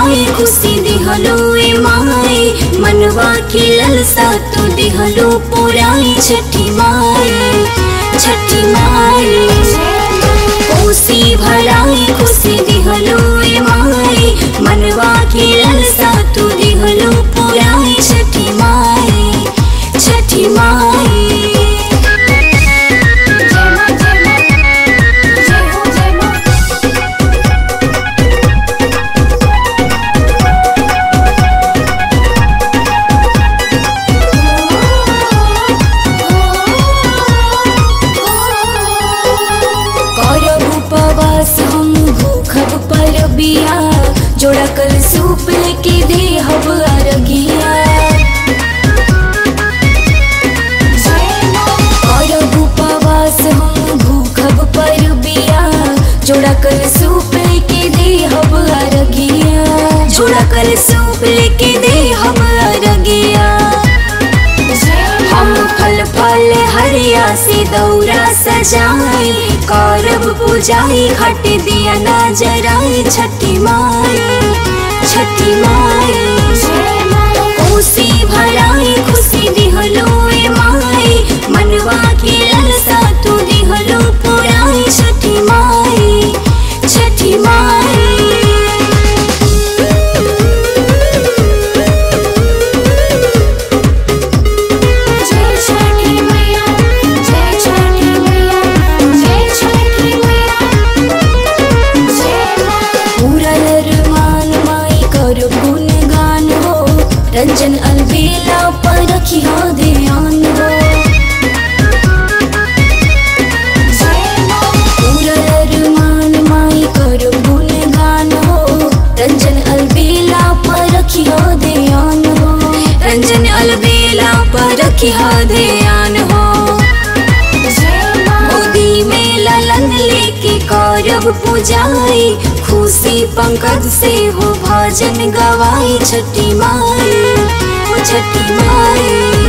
भराई खुशी दिहलो ए माई मनवा के ललसा तो दिहलो पुराई छठी माई छठी माई खुशी भराई खुशी दिहलो ए माई मनवा के ललसा तो दिहलो पुराई छठी माई छठी माई करब उपवास हम भूखब परबिया जोड़ा कल सूप लेके देहब अरगिया करब उपवास हम भूखब परबिया जोड़ा कल सूप लेके देहब अरगिया जोड़ा कल सूप लेके देहब अरगिया हम फल फल हरिया से दौरा सजाई करब पूजाई घट दिया ना जराई छठी माई छठी माई खुशी भराई खुशी दिहलो ए माई मनवा के ललसा तू दिहलो पुराई छठी माई छठी माई जय छठी मैया जय छठी मैया जय छठी मैया जय मां पूरा अरमान माई कर गुणगान हो रंजन अलबेला पर रखी हो ध्यान हो जय मां पूरा अरमान माई कर गुणगान हो रंजन अलबेला पर रखी हो ध्यान हो रंजन अलबेला पर रखी हो ध्यान हो जय मां गोदी में ललन लेके करब पूजाई खुशी पंकज से हो भजन गवाई छठी माई ओ छठी माई